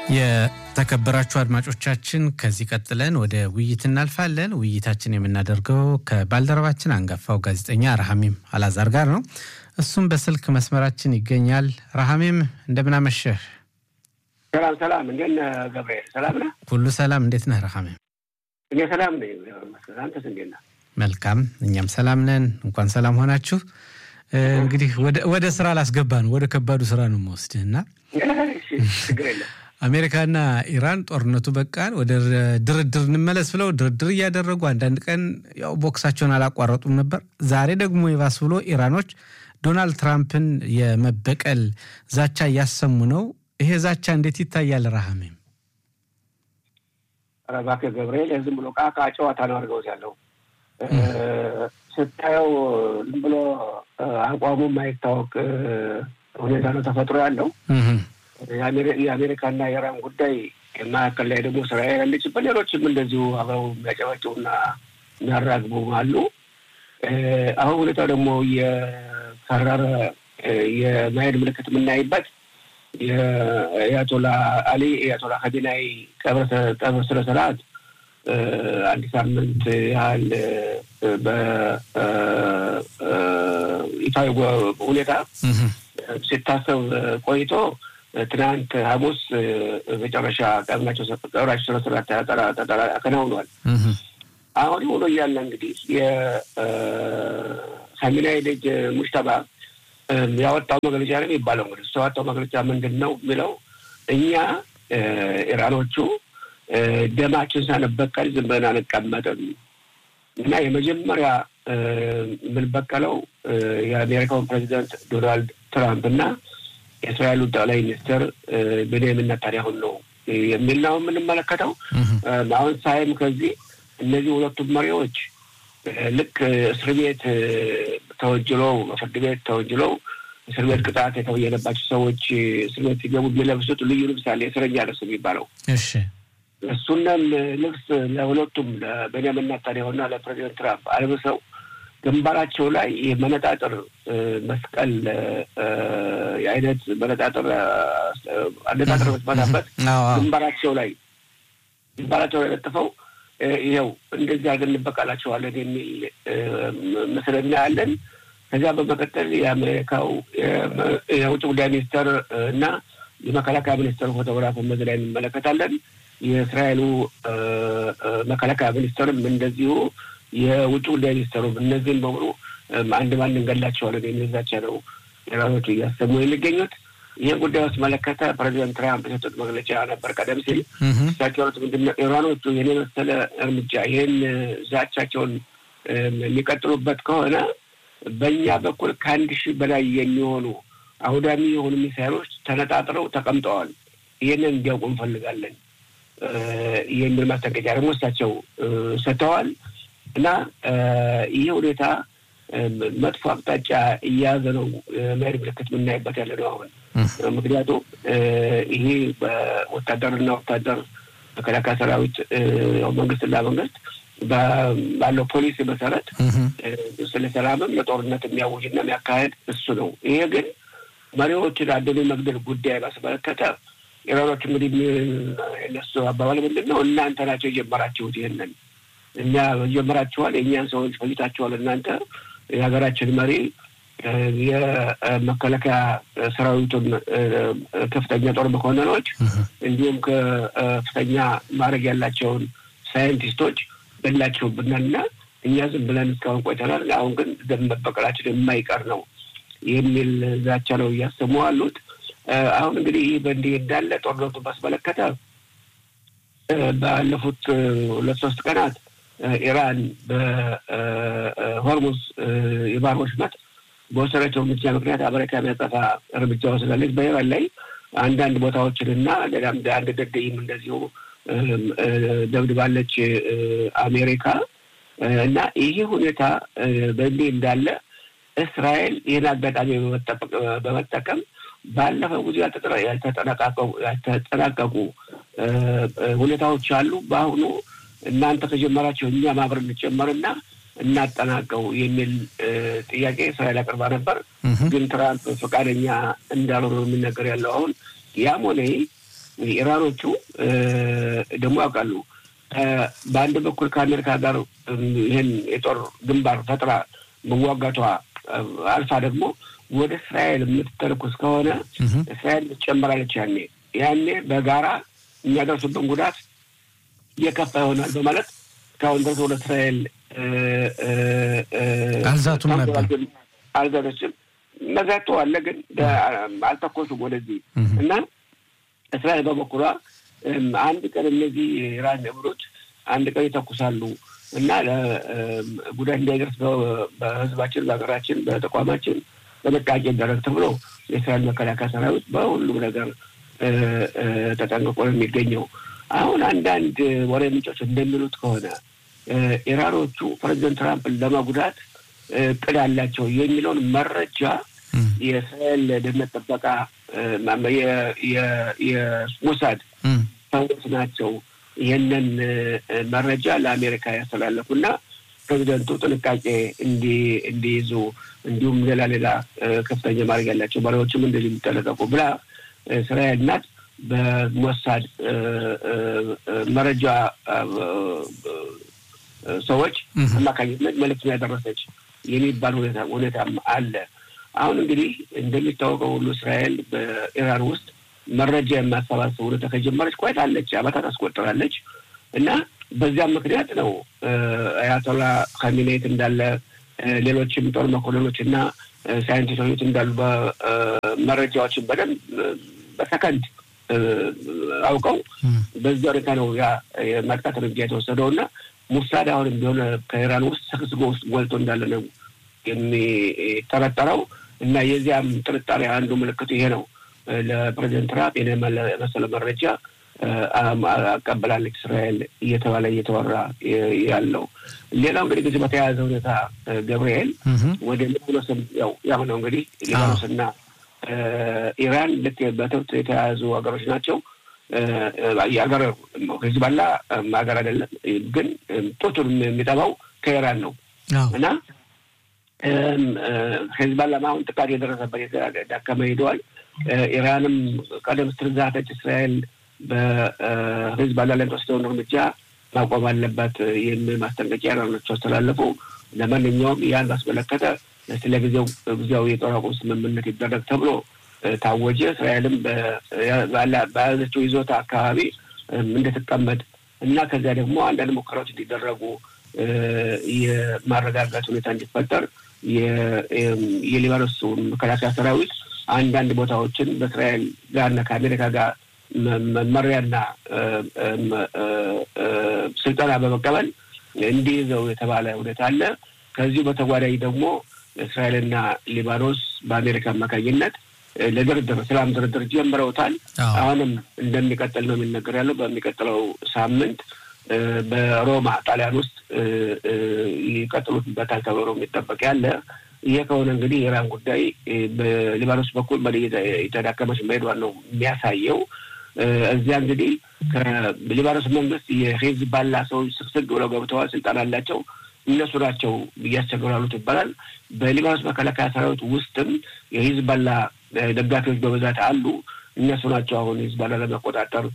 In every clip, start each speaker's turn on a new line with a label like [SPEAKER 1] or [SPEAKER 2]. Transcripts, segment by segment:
[SPEAKER 1] የተከበራችሁ አድማጮቻችን ከዚህ ቀጥለን ወደ ውይይት እናልፋለን። ውይይታችን የምናደርገው ከባልደረባችን አንጋፋው ጋዜጠኛ ረሃሚም አላዛር ጋር ነው። እሱም በስልክ መስመራችን ይገኛል። ረሃሚም እንደምናመሸህ።
[SPEAKER 2] ሰላም ሰላም፣ እንዴት ነህ ገብርኤል? ሰላም ነህ?
[SPEAKER 1] ሁሉ ሰላም። እንዴት ነህ ረሃሚም?
[SPEAKER 2] እኔ ሰላም ነኝ። አንተስ እንዴት ነህ?
[SPEAKER 1] መልካም፣ እኛም ሰላም ነን። እንኳን ሰላም ሆናችሁ። እንግዲህ ወደ ስራ ላስገባ ነው። ወደ ከባዱ ስራ ነው የምወስድህ እና
[SPEAKER 2] ችግር የለም
[SPEAKER 1] አሜሪካና ኢራን ጦርነቱ በቃን ወደ ድርድር እንመለስ ብለው ድርድር እያደረጉ አንዳንድ ቀን ያው ቦክሳቸውን አላቋረጡም ነበር። ዛሬ ደግሞ የባስ ብሎ ኢራኖች ዶናልድ ትራምፕን የመበቀል ዛቻ እያሰሙ ነው። ይሄ ዛቻ እንዴት ይታያል? ረሃሜም
[SPEAKER 2] ኧረ እባክህ ገብርኤል ዝም ብሎ ቃቃ ጨዋታ ነው አድርገውት ያለው ስታየው ዝም ብሎ አቋሙ የማይታወቅ ሁኔታ ነው ተፈጥሮ ያለው። የአሜሪካና የኢራን ጉዳይ መካከል ላይ ደግሞ እስራኤል ያለችበት፣ ሌሎችም እንደዚሁ አብረው የሚያጨበጭቡና የሚያራግቡ አሉ። አሁን ሁኔታው ደግሞ የከረረ የማሄድ ምልክት የምናይበት የአያቶላ አሊ የአያቶላ ሀዲናይ ቀብር ስነ ስርዓት አንድ ሳምንት ያህል በይፋዊ ሁኔታ ሲታሰብ ቆይቶ ትናንት ሐሙስ መጨረሻ ቀብናቸው ቀብራቸው ስነ ስርዓት ተከናውኗል። አሁን ሆኖ እያለ እንግዲህ የሳሚናዊ ልጅ ሙሽተባ ያወጣው መግለጫ ነው የሚባለው። እንግዲህ እሱ ያወጣው መግለጫ ምንድን ነው የሚለው እኛ ኢራኖቹ ደማችን ሳንበቀል ዝም ብለን አንቀመጥም እና የመጀመሪያ የምንበቀለው የአሜሪካውን ፕሬዚዳንት ዶናልድ ትራምፕ እና የእስራኤሉ ጠቅላይ ሚኒስትር ቤንያሚን ኔታንያሁን ነው የሚል ነው የምንመለከተው። አሁን ሳይም ከዚህ እነዚህ ሁለቱም መሪዎች ልክ እስር ቤት ተወንጅለው ፍርድ ቤት ተወንጅለው እስር ቤት ቅጣት የተበየነባቸው ሰዎች እስር ቤት ሲገቡ የሚለብሱት ልዩ ልብስ አለ፣ የእስረኛ ልብስ የሚባለው
[SPEAKER 1] እሺ
[SPEAKER 2] እሱንም ልብስ ለሁለቱም ለቤንያሚን ኔታንያሁና ለፕሬዚደንት ትራምፕ አልብሰው ግንባራቸው ላይ የመነጣጥር መስቀል የአይነት መነጣጥር አነጣጥር መስመታበት ግንባራቸው ላይ ግንባራቸው ላይ ለጥፈው ይኸው እንደዚህ አድርገን እንበቃላቸዋለን የሚል ምስል እናያለን። ከዚያ በመቀጠል የአሜሪካው የውጭ ጉዳይ ሚኒስተር እና የመከላከያ ሚኒስተር ፎቶግራፍ በዚህ ላይ እንመለከታለን። የእስራኤሉ መከላከያ ሚኒስተርም እንደዚሁ የውጭ ጉዳይ ሚኒስተሩ እነዚህም በሙሉ አንድ ባንድ እንገላቸዋለን የሚል ዛቻ ነው ኢራኖቹ እያሰሙ የሚገኙት። ይህን ጉዳይ ውስጥ መለከተ ፕሬዚደንት ትራምፕ የሰጡት መግለጫ ነበር ቀደም ሲል እሳቸው ያሉት ምንድን ነው ኢራኖቹ ይህን የመሰለ እርምጃ ይህን ዛቻቸውን የሚቀጥሉበት ከሆነ በእኛ በኩል ከአንድ ሺህ በላይ የሚሆኑ አውዳሚ የሆኑ ሚሳይሎች ተነጣጥረው ተቀምጠዋል። ይህንን እንዲያውቁ እንፈልጋለን የሚል ማስጠንቀቂያ ደግሞ እሳቸው ሰጥተዋል። እና ይህ ሁኔታ መጥፎ አቅጣጫ እየያዘ ነው መሄድ ምልክት የምናይበት ያለ ነው አሁን። ምክንያቱም ይሄ በወታደርና ወታደር መከላከያ ሰራዊት መንግስትና መንግስት ባለው ፖሊሲ መሰረት ስለ ሰላምም ለጦርነት የሚያውጅና የሚያካሄድ እሱ ነው። ይሄ ግን መሪዎችን አንድን መግደል ጉዳይ ባስመለከተ ኢራኖች እንግዲህ የነሱ አባባል ምንድን ነው? እናንተ ናቸው የጀመራችሁት ይህንን እኛ ጀምራችኋል፣ የእኛን ሰዎች ፈጅታችኋል። እናንተ የሀገራችን መሪ የመከላከያ ሰራዊቱን ከፍተኛ ጦር መኮንኖች እንዲሁም ከፍተኛ ማድረግ ያላቸውን ሳይንቲስቶች በላችሁብናልና እኛ ዝም ብለን እስካሁን ቆይተናል። አሁን ግን ደም መበቀላችን የማይቀር ነው የሚል ዛቻ ነው እያሰሙ አሉት። አሁን እንግዲህ ይህ በእንዲህ እንዳለ ጦርነቱ ባስመለከተ ባለፉት ሁለት ሶስት ቀናት ኢራን በሆርሙዝ የባህር ወሽመጥ በወሰደችው እርምጃ ምክንያት አሜሪካ የሚያጠፋ እርምጃ ወስዳለች። በኢራን ላይ አንዳንድ ቦታዎችንና ሌላም አንድ ደደይም እንደዚሁ ደብድባለች አሜሪካ እና ይህ ሁኔታ በእንዲህ እንዳለ እስራኤል ይህን አጋጣሚ በመጠቀም ባለፈው ጊዜ ያልተጠናቀቁ ሁኔታዎች አሉ። በአሁኑ እናንተ ከጀመራቸው እኛ ማብር እንጨመርና እናጠናቀው የሚል ጥያቄ እስራኤል አቅርባ ነበር። ግን ትራምፕ ፈቃደኛ እንዳልሆኑ የሚነገር ያለው አሁን ያም ሆነ ኢራኖቹ ደግሞ ያውቃሉ በአንድ በኩል ከአሜሪካ ጋር ይህን የጦር ግንባር ፈጥራ መዋጋቷ አልፋ ደግሞ ወደ እስራኤል የምትተርኩስ ከሆነ እስራኤል ትጨምራለች። ያኔ ያኔ በጋራ የሚያደርሱብን ጉዳት እየከፋ ይሆናል በማለት እስካሁን ድረስ ወደ እስራኤል
[SPEAKER 1] አልዛቱም ነበር።
[SPEAKER 2] አልዛቶችም መዛቶ አለ፣ ግን አልተኮሱም ወደዚህ እና እስራኤል በበኩሏ አንድ ቀን እነዚህ ኢራን ነብሮች አንድ ቀን ይተኩሳሉ እና ጉዳት እንዳይደርስ በሕዝባችን፣ በሀገራችን፣ በተቋማችን ጥንቃቄ ይደረግ ተብሎ የእስራኤል መከላከያ ሰራዊት በሁሉም ነገር ተጠንቅቆ ነው የሚገኘው። አሁን አንዳንድ ወሬ ምንጮች እንደሚሉት ከሆነ ኢራኖቹ ፕሬዚደንት ትራምፕን ለመጉዳት እቅድ አላቸው የሚለውን መረጃ የእስራኤል ደህንነት ጥበቃ የሞሳድ ሰዎች ናቸው ይህንን መረጃ ለአሜሪካ ያስተላለፉና ፕሬዚደንቱ ጥንቃቄ እንዲይዙ እንዲሁም ሌላ ሌላ ከፍተኛ ማድረግ ያላቸው መሪዎችም እንደዚህ የሚጠነቀቁ ብላ እስራኤል ናት በሞሳድ መረጃ ሰዎች አማካኝነት መልዕክት ያደረሰች የሚባል ሁኔታ ሁኔታም አለ። አሁን እንግዲህ እንደሚታወቀው ሁሉ እስራኤል በኢራን ውስጥ መረጃ የማሰባሰብ ሁኔታ ከጀመረች ቆይታለች፣ ዓመታት አስቆጥራለች እና በዚያም ምክንያት ነው አያቶላ ካሚኔት እንዳለ ሌሎችም ጦር መኮንኖች እና ሳይንቲስቶች እንዳሉ መረጃዎችን በደንብ በሰከንድ አውቀው በዚህ ሁኔታ ነው ያ የማጥቃት እርምጃ የተወሰደው እና ሙሳድ አሁንም ቢሆን ከኢራን ውስጥ ሰክስጎ ውስጥ ጎልቶ እንዳለ ነው የሚጠረጠረው እና የዚያም ጥርጣሬ አንዱ ምልክቱ ይሄ ነው። ለፕሬዚደንት ትራምፕ የመሰለ መረጃ አቀበላለች እስራኤል እየተባለ እየተወራ ያለው። ሌላው እንግዲህ ከዚህ በተያያዘ ሁኔታ ገብርኤል ወደ ሊባኖስም ያው ያው ነው እንግዲህ ሊባኖስና ኢራን ልክ በትብት የተያያዙ ሀገሮች ናቸው። የሀገር ሂዝቦላ ሀገር አይደለም፣ ግን ጡቱን የሚጠባው ከኢራን ነው እና ሂዝቦላ አሁን ጥቃት የደረሰበት የተዳከመ ሄደዋል። ኢራንም ቀደም ስትል ዛተች እስራኤል በሂዝቦላ ላይ የተወሰደውን እርምጃ ማቆም አለባት የሚል ማስጠንቀቂያ ኢራኖች አስተላለፉ። ለማንኛውም ያን ባስመለከተ ስለ ጊዜው ጊዜያዊ የጦር አቁም ስምምነት ይደረግ ተብሎ ታወጀ። እስራኤልም በያዘችው ይዞታ አካባቢ እንድትቀመጥ እና ከዚያ ደግሞ አንዳንድ ሙከራዎች እንዲደረጉ የማረጋጋት ሁኔታ እንዲፈጠር የሊባኖስ መከላከያ ሰራዊት አንዳንድ ቦታዎችን በእስራኤል ጋርና ከአሜሪካ ጋር መመሪያና ስልጠና በመቀበል እንዲይዘው የተባለ ሁኔታ አለ። ከዚሁ በተጓዳኝ ደግሞ እስራኤልና ሊባኖስ በአሜሪካ አማካኝነት ለድርድር ሰላም ድርድር ጀምረውታል። አሁንም እንደሚቀጥል ነው የሚነገር ያለው። በሚቀጥለው ሳምንት በሮማ ጣሊያን ውስጥ ይቀጥሉበታል ተብሎ የሚጠበቅ ያለ። ይሄ ከሆነ እንግዲህ የኢራን ጉዳይ በሊባኖስ በኩል በ የተዳከመች መሄዷን ነው የሚያሳየው። እዚያ እንግዲህ ከሊባኖስ መንግስት የሂዝቦላ ሰዎች ስግስግ ብለው ገብተዋል፣ ስልጣን አላቸው። እነሱ ናቸው እያስቸገሩ ያሉት ይባላል። በሊባኖስ መከላከያ ሰራዊት ውስጥም የሂዝቦላ ደጋፊዎች በብዛት አሉ። እነሱ ናቸው አሁን ሂዝቦላ ለመቆጣጠር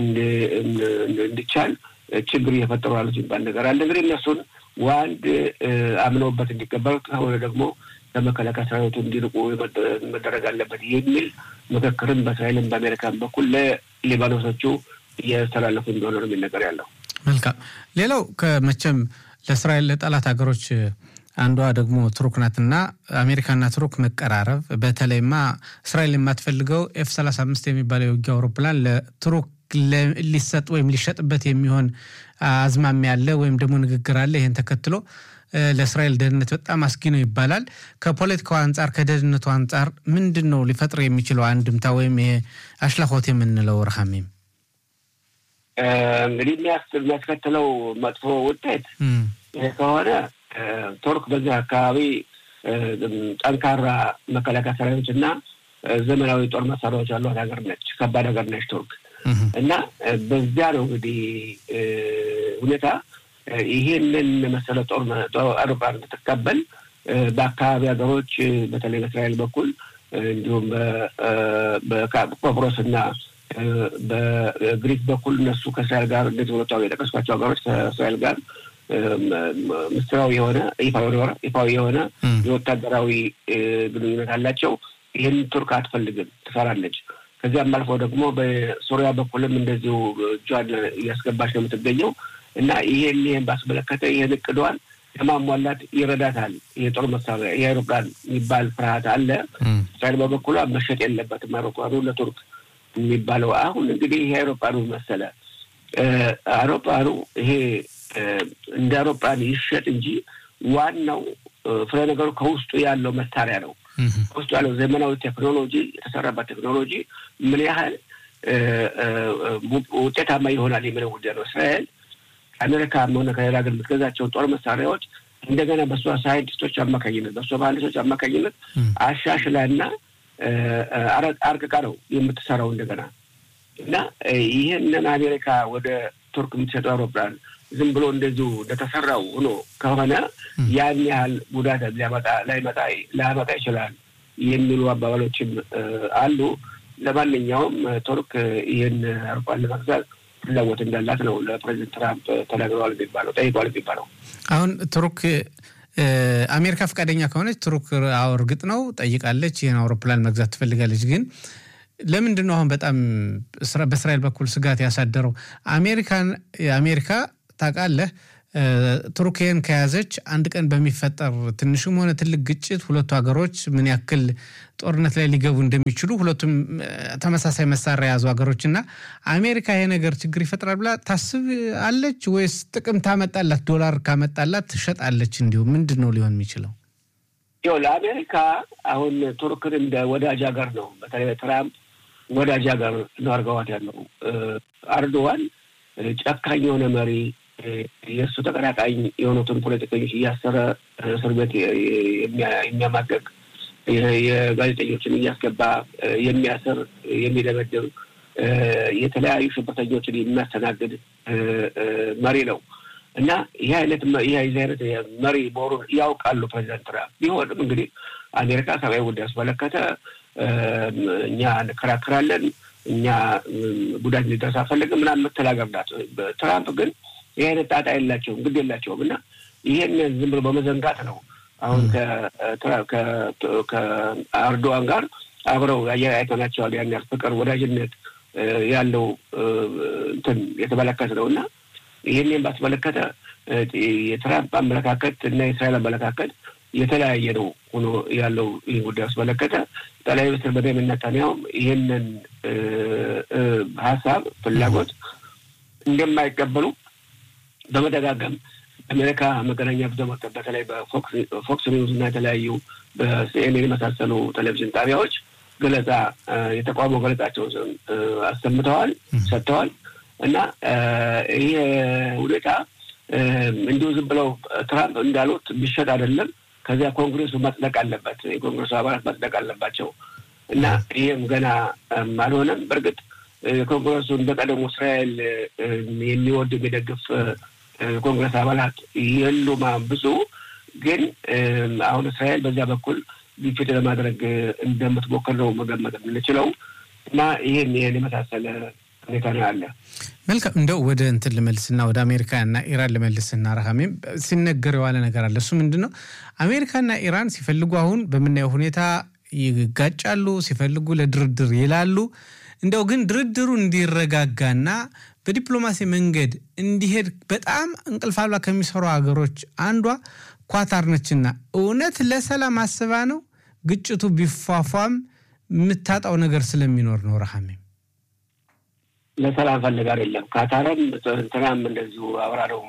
[SPEAKER 2] እንዲቻል ችግር እየፈጠሩ ያሉት የሚባል ነገር አለ። እንግዲህ እነሱን ዋንድ አምነውበት እንዲቀበል ከሆነ ደግሞ ከመከላከያ ሰራዊቱ እንዲርቁ መደረግ አለበት የሚል ምክክርም በእስራኤልም በአሜሪካን በኩል ለሊባኖሶቹ እያስተላለፉ እንደሆነ ነው የሚነገር ያለው።
[SPEAKER 1] መልካም። ሌላው ከመቼም ለእስራኤል ለጠላት ሀገሮች አንዷ ደግሞ ቱርክ ናትና አሜሪካና ቱርክ መቀራረብ፣ በተለይማ እስራኤል የማትፈልገው ኤፍ ሰላሳ አምስት የሚባለው የውጊያ አውሮፕላን ለቱርክ ሊሰጥ ወይም ሊሸጥበት የሚሆን አዝማሚያ አለ ወይም ደግሞ ንግግር አለ። ይህን ተከትሎ ለእስራኤል ደህንነት በጣም አስጊ ነው ይባላል። ከፖለቲካው አንጻር ከደህንነቱ አንጻር ምንድን ነው ሊፈጥር የሚችለው አንድምታ ወይም ይሄ አሽላሆት የምንለው ረሃሜም
[SPEAKER 2] እንግዲህ የሚያስከትለው መጥፎ ውጤት ከሆነ ቱርክ በዚህ አካባቢ ጠንካራ መከላከያ ሰራዊቶች እና ዘመናዊ ጦር መሳሪያዎች ያሏት ሀገር ነች። ከባድ ሀገር ነች ቱርክ እና በዚያ ነው እንግዲህ ሁኔታ ይሄንን መሰለ ጦር አውሮፕላን እንድትቀበል በአካባቢ ሀገሮች በተለይ በእስራኤል በኩል እንዲሁም በቆጵሮስ እና በግሪክ በኩል እነሱ ከእስራኤል ጋር እንደዚህ ሁለቱ የጠቀስኳቸው ሀገሮች ከእስራኤል ጋር ምስጢራዊ የሆነ ይፋዊ የሆነ የወታደራዊ ግንኙነት አላቸው። ይህን ቱርክ አትፈልግም፣ ትፈራለች። ከዚያም አልፎ ደግሞ በሶሪያ በኩልም እንደዚሁ እጇን እያስገባች ነው የምትገኘው እና ይሄን ይህን ባስመለከተ ይህን እቅዷን ለማሟላት ይረዳታል። የጦር መሳሪያ የአይሮፕላን የሚባል ፍርሃት አለ። እስራኤል በበኩሏ መሸጥ የለበትም አይሮፕላኑ ለቱርክ የሚባለው አሁን እንግዲህ ይሄ አይሮፕላኑ መሰለ አይሮፕላኑ ይሄ እንደ አይሮፕላን ይሸጥ እንጂ ዋናው ፍሬ ነገሩ ከውስጡ ያለው መሳሪያ ነው። ከውስጡ ያለው ዘመናዊ ቴክኖሎጂ የተሰራበት ቴክኖሎጂ ምን ያህል ውጤታማ ይሆናል የሚለው ጉዳይ ነው። እስራኤል ከአሜሪካ ሆነ ከሌላ ሀገር የምትገዛቸውን ጦር መሳሪያዎች እንደገና በእሷ ሳይንቲስቶች አማካኝነት በእሷ መሀንዲሶች አማካኝነት አሻሽላና አርቅቃ ነው የምትሰራው እንደገና እና ይህንን አሜሪካ ወደ ቱርክ የምትሰጠው አውሮፕላን ዝም ብሎ እንደዚሁ እንደተሰራው ሆኖ ከሆነ ያን ያህል ጉዳት ሊያመጣ ላይመጣ ላያመጣ ይችላል የሚሉ አባባሎችም አሉ። ለማንኛውም ቱርክ ይህን አውሮፕላን ለመግዛት ፍላጎት እንዳላት ነው ለፕሬዚደንት ትራምፕ ተናግረዋል የሚባለው ጠይቋል የሚባለው።
[SPEAKER 1] አሁን ቱርክ አሜሪካ ፈቃደኛ ከሆነች ቱርክ አዎ እርግጥ ነው ጠይቃለች፣ ይህን አውሮፕላን መግዛት ትፈልጋለች። ግን ለምንድን ነው አሁን በጣም በእስራኤል በኩል ስጋት ያሳደረው? አሜሪካን አሜሪካ ታውቃለህ ቱርክን ከያዘች አንድ ቀን በሚፈጠር ትንሽም ሆነ ትልቅ ግጭት ሁለቱ ሀገሮች ምን ያክል ጦርነት ላይ ሊገቡ እንደሚችሉ ሁለቱም ተመሳሳይ መሳሪያ የያዙ ሀገሮች እና አሜሪካ ይሄ ነገር ችግር ይፈጥራል ብላ ታስብ አለች ወይስ ጥቅም ታመጣላት? ዶላር ካመጣላት ትሸጣለች? እንዲሁ ምንድን ነው ሊሆን የሚችለው?
[SPEAKER 2] ይኸው ለአሜሪካ አሁን ቱርክን እንደ ወዳጅ ሀገር ነው። በተለይ ትራምፕ ወዳጅ ሀገር ነው አድርገዋት ያለው። አርዶዋን ጨካኝ የሆነ መሪ የእሱ ተቀናቃኝ የሆኑትን ፖለቲከኞች እያሰረ እስር ቤት የሚያማቀቅ የጋዜጠኞችን እያስገባ የሚያስር የሚደበድብ የተለያዩ ሽብርተኞችን የሚያስተናግድ መሪ ነው እና ይህ አይነት ይህ አይነት መሪ መሆኑን ያውቃሉ ፕሬዚዳንት ትራምፕ። ቢሆንም እንግዲህ አሜሪካ ሰብአዊ ጉዳይ ያስመለከተ እኛ እንከራከራለን፣ እኛ ጉዳት እንዲደርስ አንፈልግም ምናምን የምትል ሀገር ናት። ትራምፕ ግን ይህ አይነት ጣጣ የላቸውም፣ ግድ የላቸውም እና ይህን ዝም ብሎ በመዘንጋት ነው አሁን ከአርዶዋን ጋር አብረው አይተናቸዋል። ያን ያህል ፍቅር፣ ወዳጅነት ያለው እንትን የተመለከት ነው እና ይህንን ባስመለከተ የትራምፕ አመለካከት እና የእስራኤል አመለካከት የተለያየ ነው ሆኖ ያለው ይህ ጉዳይ አስመለከተ ጠቅላይ ሚኒስትር ቤንያሚን ኔታንያሁም ይህንን ሀሳብ ፍላጎት እንደማይቀበሉ በመደጋገም አሜሪካ መገናኛ ብዙኃን በተለይ በፎክስ ኒውዝ እና የተለያዩ በሲኤንኤን የመሳሰሉ ቴሌቪዥን ጣቢያዎች ገለጻ የተቃውሞ ገለጻቸውን አሰምተዋል ሰጥተዋል እና ይህ ሁኔታ እንዲሁ ዝም ብለው ትራምፕ እንዳሉት ቢሸጥ አይደለም። ከዚያ ኮንግሬሱ መጽደቅ አለበት፣ የኮንግሬሱ አባላት መጽደቅ አለባቸው እና ይህም ገና አልሆነም። በእርግጥ ኮንግረሱን በቀደሙ እስራኤል የሚወድ የሚደግፍ ኮንግረስ አባላት የሉም ብዙ። ግን አሁን እስራኤል በዚያ በኩል ግፊት ለማድረግ እንደምትሞክር ነው መገመት የምንችለው እና ይህን ይህን የመሳሰለ ሁኔታ ነው ያለ።
[SPEAKER 1] መልካም እንደው ወደ እንትን ልመልስና ወደ አሜሪካና ኢራን ልመልስና ረሃሜም ሲነገር የዋለ ነገር አለ። እሱ ምንድን ነው? አሜሪካና ኢራን ሲፈልጉ አሁን በምናየው ሁኔታ ይጋጫሉ፣ ሲፈልጉ ለድርድር ይላሉ። እንደው ግን ድርድሩ እንዲረጋጋና በዲፕሎማሲ መንገድ እንዲሄድ በጣም እንቅልፍ አልባ ከሚሰሩ ሀገሮች አንዷ ኳታር ነችና እውነት ለሰላም አስባ ነው ግጭቱ ቢፏፏም የምታጣው ነገር ስለሚኖር ነው። ረሃሜም
[SPEAKER 2] ለሰላም ፈልግ አይደለም። ካታርም እንትናም እንደዚሁ አብራ ነው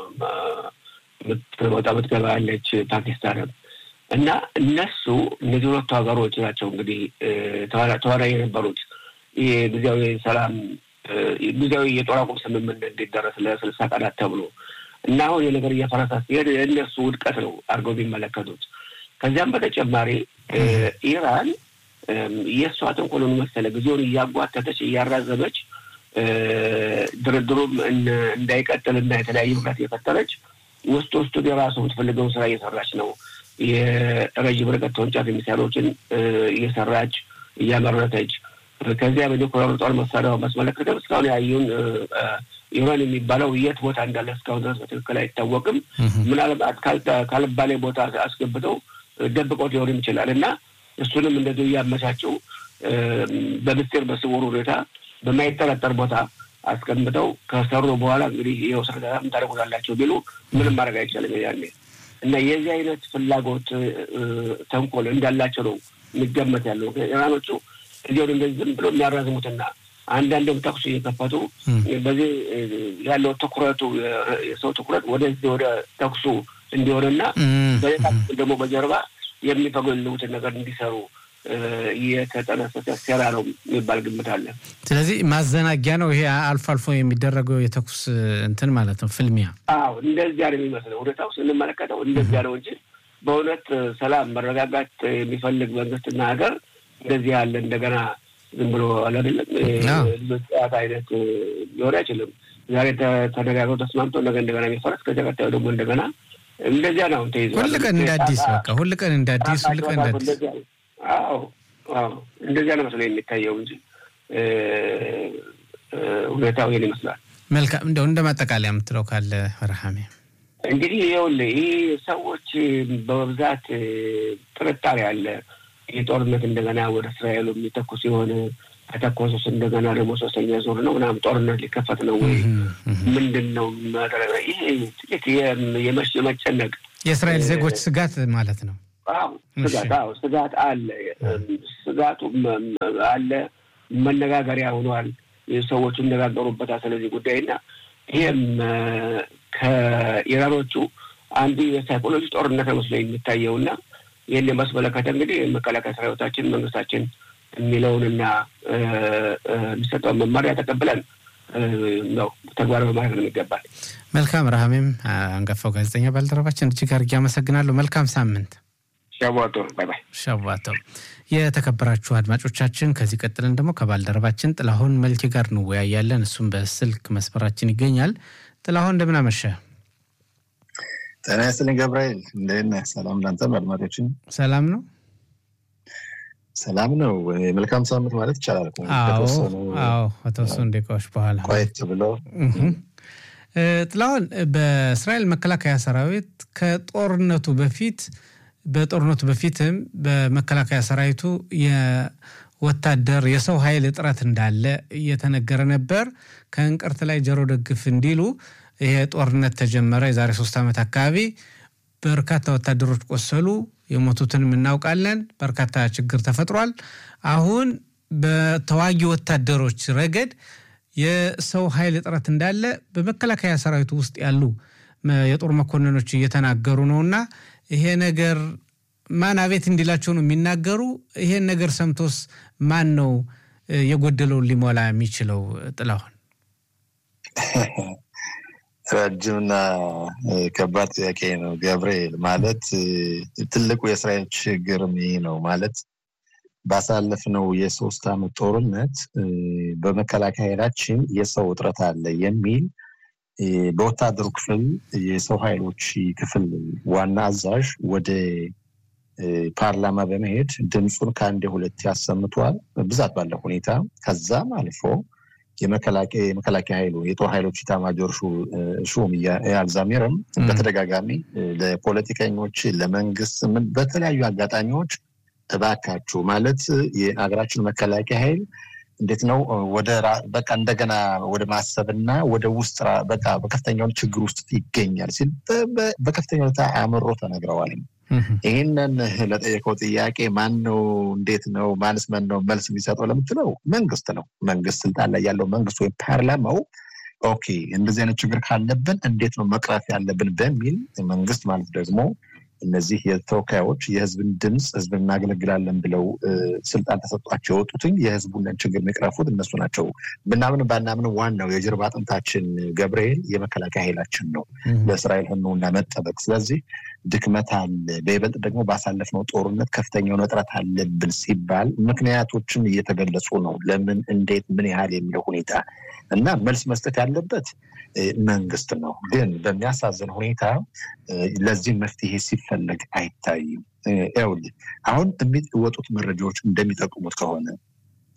[SPEAKER 2] የምትወጣ ምትገባ ያለች ፓኪስታንም እና እነሱ እነዚህ ሁለቱ ሀገሮች ናቸው እንግዲህ ተዋናይ የነበሩት ይህ ጊዜያዊ ሰላም ጊዜያዊ የጦር አቁም ስምምነት እንዲደረስ ለስልሳ ቀናት ተብሎ እና አሁን የነገር እየፈረሳ ሲሄድ የእነሱ ውድቀት ነው አድርገው የሚመለከቱት። ከዚያም በተጨማሪ ኢራን የእሷ ተንኮሎን መሰለ ጊዜውን እያጓተተች እያራዘመች ድርድሩም እንዳይቀጥል እና የተለያዩ ምክንያት እየፈጠረች ውስጥ ውስጡን የራሱ የምትፈልገውን ስራ እየሰራች ነው። የረዥም ርቀት ተወንጫፊ ሚሳይሎችን እየሰራች እያመረተች ከዚያ በኒውክሌር ጦር መሳሪያው ማስመለከተም እስካሁን ያዩን ኢራን የሚባለው የት ቦታ እንዳለ እስካሁን ድረስ በትክክል አይታወቅም። ምናልባት ካልባሌ ቦታ አስገብተው ደብቆት ሊሆንም ይችላል እና እሱንም እንደዚሁ እያመቻቸው በምስጢር በስውር ሁኔታ በማይጠረጠር ቦታ አስቀምጠው ከሰሩ በኋላ እንግዲህ ይኸው ስረዳ ታደርጉታላቸው ቢሉ ምንም ማድረግ አይቻልም ያኔ እና የዚህ አይነት ፍላጎት ተንኮል እንዳላቸው ነው የሚገመት ያለው ኢራኖቹ እዚሁ እንደዚህ ዝም ብሎ የሚያራዝሙትና አንዳንድም ተኩስ እየከፈቱ በዚህ ያለው ትኩረቱ የሰው ትኩረት ወደዚህ ወደ ተኩሱ እንዲሆንና በሌላ ደግሞ በጀርባ የሚፈገሉትን ነገር እንዲሰሩ የተጠነሰሰ ሴራ ነው የሚባል ግምት አለ።
[SPEAKER 1] ስለዚህ ማዘናጊያ ነው ይሄ አልፎ አልፎ የሚደረገው የተኩስ እንትን ማለት ነው ፍልሚያ።
[SPEAKER 2] አዎ እንደዚያ ነው የሚመስለው ሁኔታው ስንመለከተው እንደዚያ ነው እንጂ በእውነት ሰላም መረጋጋት የሚፈልግ መንግስትና ሀገር እንደዚህ ያለ እንደገና ዝም ብሎ አላደለም ጨዋታ አይነት ሊሆን አይችልም። ዛሬ ተነጋግረው ተስማምቶ ነገ እንደገና የሚፈረስ ከዚያ ቀጣዩ ደግሞ እንደገና እንደዚያ ነው ተይዘ
[SPEAKER 1] ሁል ቀን እንደ አዲስ በቃ ሁል ቀን እንደ አዲስ ሁል ቀን እንደ አዲስ
[SPEAKER 2] አዎ አዎ እንደዚያ ነው መስሎ የሚታየው እንጂ ሁኔታው ይሄን ይመስላል።
[SPEAKER 1] መልካም እንደው እንደ ማጠቃለያ የምትለው ካለ ረሃሜ
[SPEAKER 2] እንግዲህ ይኸውልህ ይህ ሰዎች በብዛት ጥርጣሬ አለ። ይህ ጦርነት እንደገና ወደ እስራኤሉ የሚተኩስ ሲሆን ከተኮሱስ እንደገና ደግሞ ሶስተኛ ዙር ነው ምናምን ጦርነት ሊከፈት ነው ወይ ምንድን ነው ማድረግ? ይህ ጥቂት የመጨነቅ
[SPEAKER 1] የእስራኤል ዜጎች ስጋት ማለት ነው።
[SPEAKER 2] አዎ ስጋት አዎ ስጋት አለ። ስጋቱ አለ። መነጋገሪያ ሆኗል። ሰዎቹ ይነጋገሩበታል ስለዚህ ጉዳይ እና ይህም ከኢራኖቹ አንዱ የሳይኮሎጂ ጦርነት መስሎ የሚታየው እና ይህን የማስመለከተ እንግዲህ መከላከያ ሰራዊታችን መንግስታችን የሚለውንና የሚሰጠውን መመሪያ ተቀብለን ነው ተግባራዊ ማድረግ ነው የሚገባል።
[SPEAKER 1] መልካም ረሃሜም፣ አንጋፋው ጋዜጠኛ ባልደረባችን እጅግ አድርጌ አመሰግናለሁ። መልካም ሳምንት።
[SPEAKER 2] ሸዋቶ ባይ ባይ።
[SPEAKER 1] ሸዋቶ። የተከበራችሁ አድማጮቻችን ከዚህ ቀጥለን ደግሞ ከባልደረባችን ጥላሁን መልኬ ጋር እንወያያለን። እሱም በስልክ መስመራችን ይገኛል። ጥላሁን እንደምን አመሸ?
[SPEAKER 3] ጤና ይስጥልኝ ገብርኤል፣ እንደት ነህ? ሰላም ላንተም አድማጮችን።
[SPEAKER 1] ሰላም ነው
[SPEAKER 3] ሰላም ነው። መልካም ሳምንት ማለት ይቻላል።
[SPEAKER 1] አዎ ከተወሰኑ ደቂቃዎች በኋላ
[SPEAKER 3] ቆየት ብሎ
[SPEAKER 1] ጥላሁን፣ በእስራኤል መከላከያ ሰራዊት ከጦርነቱ በፊት በጦርነቱ በፊትም በመከላከያ ሰራዊቱ የወታደር የሰው ኃይል እጥረት እንዳለ እየተነገረ ነበር። ከእንቅርት ላይ ጆሮ ደግፍ እንዲሉ ይሄ ጦርነት ተጀመረ የዛሬ ሶስት ዓመት አካባቢ። በርካታ ወታደሮች ቆሰሉ። የሞቱትንም እናውቃለን። በርካታ ችግር ተፈጥሯል። አሁን በተዋጊ ወታደሮች ረገድ የሰው ኃይል እጥረት እንዳለ በመከላከያ ሰራዊቱ ውስጥ ያሉ የጦር መኮንኖች እየተናገሩ ነውና ይሄ ነገር ማን አቤት እንዲላቸው ነው የሚናገሩ። ይሄን ነገር ሰምቶስ ማን ነው የጎደለውን ሊሞላ የሚችለው? ጥላሁን
[SPEAKER 3] ረጅምና ከባድ ጥያቄ ነው ገብርኤል። ማለት ትልቁ የእስራኤል ችግርም ይህ ነው ማለት ባሳለፍነው የሶስት ዓመት ጦርነት በመከላከያ ኃይላችን የሰው እጥረት አለ የሚል በወታደሩ ክፍል የሰው ኃይሎች ክፍል ዋና አዛዥ ወደ ፓርላማ በመሄድ ድምፁን ከአንድ ሁለት ያሰምቷል፣ ብዛት ባለው ሁኔታ። ከዛም አልፎ የመከላከያ ኃይሉ የጦር ኃይሎች ኢታማጆር ሹም ኢያል ዛሚርም በተደጋጋሚ ለፖለቲከኞች፣ ለመንግስት በተለያዩ አጋጣሚዎች እባካችሁ ማለት የሀገራችን መከላከያ ኃይል እንዴት ነው ወደ በቃ እንደገና ወደ ማሰብና ወደ ውስጥ በቃ በከፍተኛው ችግር ውስጥ ይገኛል ሲል በከፍተኛ ሁኔታ አምሮ ተነግረዋል። ይህንን ለጠየቀው ጥያቄ ማን ነው እንዴት ነው ማንስ ማን ነው መልስ የሚሰጠው ለምትለው መንግስት ነው። መንግስት ስልጣን ላይ ያለው መንግስት ወይም ፓርላማው ኦኬ እንደዚህ አይነት ችግር ካለብን እንዴት ነው መቅረፍ ያለብን በሚል መንግስት ማለት ደግሞ እነዚህ የተወካዮች የህዝብን ድምፅ ህዝብን እናገለግላለን ብለው ስልጣን ተሰጧቸው የወጡትኝ የህዝቡን ችግር የሚቅረፉት እነሱ ናቸው። ብናምን ባናምን ዋናው የጀርባ አጥንታችን ገብርኤል የመከላከያ ኃይላችን ነው ለእስራኤል ህልውና መጠበቅ። ስለዚህ ድክመት አለ። በይበልጥ ደግሞ ባሳለፍነው ጦርነት ከፍተኛውን እጥረት አለብን ሲባል ምክንያቶችም እየተገለጹ ነው። ለምን፣ እንዴት፣ ምን ያህል የሚለው ሁኔታ እና መልስ መስጠት ያለበት መንግስት ነው። ግን በሚያሳዝን ሁኔታ ለዚህ መፍትሄ ሲፈለግ አይታይም። ይኸውልህ አሁን የሚወጡት መረጃዎች እንደሚጠቁሙት ከሆነ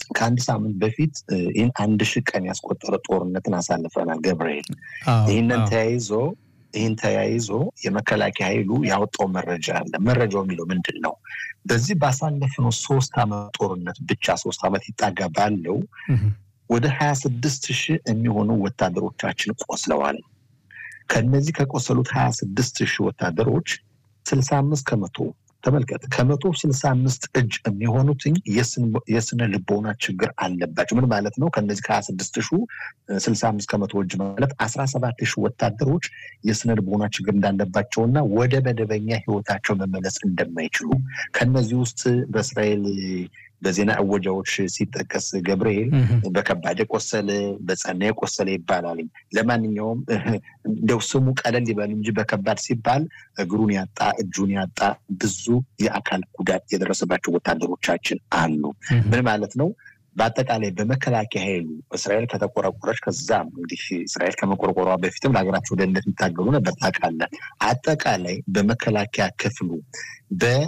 [SPEAKER 3] ከአንድ ሳምንት በፊት ይህን አንድ ሺህ ቀን ያስቆጠረ ጦርነትን አሳልፈናል ገብርኤል። ይህንን ተያይዞ ይህን ተያይዞ የመከላከያ ኃይሉ ያወጣው መረጃ አለ። መረጃው የሚለው ምንድን ነው? በዚህ ባሳለፍነው ሶስት ዓመት ጦርነት ብቻ ሶስት ዓመት ይጣጋ ባለው ወደ ሀያ ስድስት ሺህ የሚሆኑ ወታደሮቻችን ቆስለዋል። ከነዚህ ከቆሰሉት ሀያ ስድስት ሺህ ወታደሮች ስልሳ አምስት ከመቶ ተመልከት ከመቶ ስልሳ አምስት እጅ የሚሆኑትኝ የስነ ልቦና ችግር አለባቸው። ምን ማለት ነው? ከነዚህ ከሀያ ስድስት ሺ ስልሳ አምስት ከመቶ እጅ ማለት አስራ ሰባት ሺህ ወታደሮች የስነ ልቦና ችግር እንዳለባቸውና ወደ መደበኛ ህይወታቸው መመለስ እንደማይችሉ ከነዚህ ውስጥ በእስራኤል በዜና እወጃዎች ሲጠቀስ ገብርኤል በከባድ የቆሰለ በጸና የቆሰለ ይባላል። ለማንኛውም እንደው ስሙ ቀለል ይበል እንጂ በከባድ ሲባል እግሩን ያጣ እጁን ያጣ ብዙ የአካል ጉዳት የደረሰባቸው ወታደሮቻችን አሉ። ምን ማለት ነው? በአጠቃላይ በመከላከያ ኃይሉ እስራኤል ከተቆረቆረች ከዛም እንግዲህ እስራኤል ከመቆርቆሯ በፊትም ለሀገራቸው ደህንነት የሚታገሉ ነበር ታውቃለህ። አጠቃላይ በመከላከያ ክፍሉ በ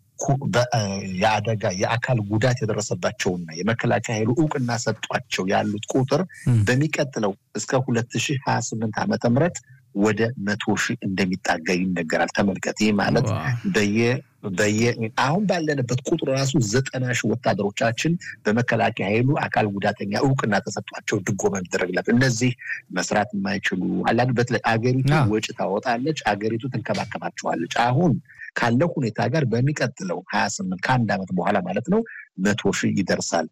[SPEAKER 3] የአደጋ የአካል ጉዳት የደረሰባቸውና የመከላከያ ኃይሉ እውቅና ሰጧቸው ያሉት ቁጥር በሚቀጥለው እስከ ሁለት ሺህ ሀያ ስምንት ዓመተ ምህረት ወደ መቶ ሺህ እንደሚጣጋ ይነገራል። ተመልከት። ይህ ማለት በየ በየ አሁን ባለንበት ቁጥር ራሱ ዘጠና ሺህ ወታደሮቻችን በመከላከያ ኃይሉ አካል ጉዳተኛ እውቅና ተሰጧቸው ድጎማ የሚደረግላቸው እነዚህ መስራት የማይችሉ አላንድ በተለይ አገሪቱ ወጪ ታወጣለች፣ አገሪቱ ትንከባከባቸዋለች። አሁን ካለው ሁኔታ ጋር በሚቀጥለው ሀያ ስምንት ከአንድ ዓመት በኋላ ማለት ነው መቶ ሺህ ይደርሳል።